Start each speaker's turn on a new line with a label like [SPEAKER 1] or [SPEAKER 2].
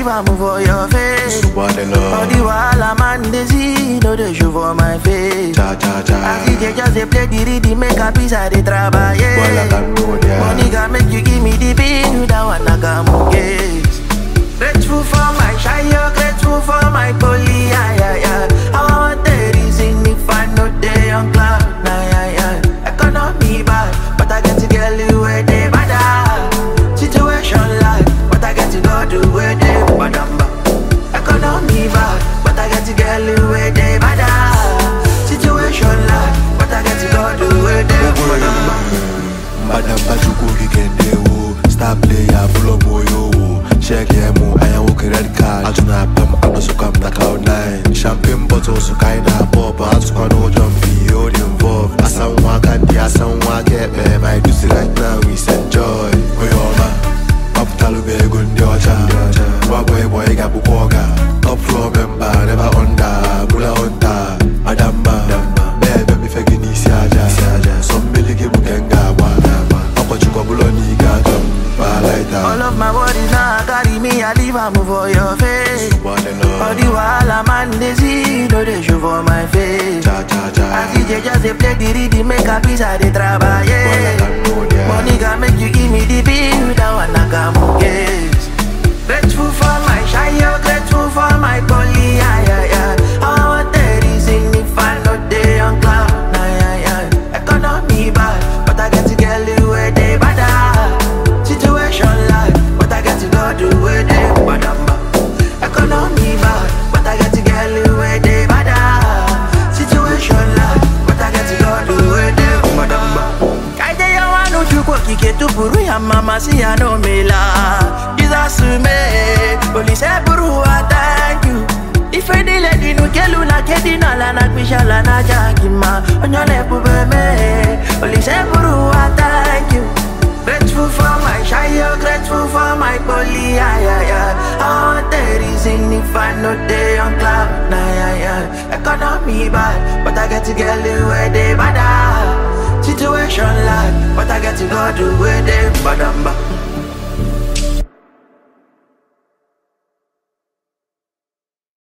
[SPEAKER 1] leave am for your face. All the
[SPEAKER 2] Subhanallah.
[SPEAKER 1] wahala man dey see, no dey show for my face.
[SPEAKER 2] Cha cha cha.
[SPEAKER 1] As DJ just dey play the rhythm, make a piece I dey trabaye.
[SPEAKER 2] Wala Cambodia.
[SPEAKER 1] Money can make you give me the bill, that one I can case. Grateful for my shire, grateful for my poly, yeah, yeah, yeah. I want the reason if I know they on cloud, nah, yeah, yeah. Economy bad, but I get to get you where they bad. Situation like, but I get to go do where they bad. Economy bad, but I get to get you where they bad. Situation like, but I get to go do where they bad.
[SPEAKER 2] Madamba chukwu kikende wo Star player full of moyo wo Check yemu aya wo credit card Ajuna pam ano suka mta cloud nine Champagne bottle suka ina pop Atuka no jumpy all involved Asanwa kandi asanwa kepe My do see right now we enjoy Oyoma Paputalu be gundi ocha Waboy boy gabu koga Top floor member never under Bula onta Adamba Bebe mi fegi ni si aja Sombili gibu kenga wa Ọkọchukwu ọbụla n'iga ajọ m Balaita
[SPEAKER 1] All of my worries now carry me, I leave am for your face. All the wahala man dey see, no dey show for my face.
[SPEAKER 2] Cha cha cha
[SPEAKER 1] As DJ just dey play the rhythm, make a piece I dey trabaye. Money can make you give me the bill, that one I can case. Grateful for my shire, grateful for my poly, yeah, yeah, yeah. I want the reason if I know they on cloud, nah, yeah, yeah. Economy bad, but I get to get you where they bad. Situation like, but I get to go do where they bad. Economy bad, but I get to get you where they bad. Situation like, but I get to go do where they bad. Kaide ya wanu chukwu okike tụpụrụ ya mama si ya n'omela Jizọs mee Olise bụrụ ụwa thank you Ife niile dị n'ukelu na nke dị n'ala na kpishala na aja gị mma Onye ọ na-ebube mee Olise bụrụ ụwa thank you Grateful for my shire, grateful for my poly, yeah, yeah, yeah. I want the reason if I know they on cloud, nah, yeah, yeah. Economy bad, but I get to get you where they bad. Situation like, but I get to go do where they bad.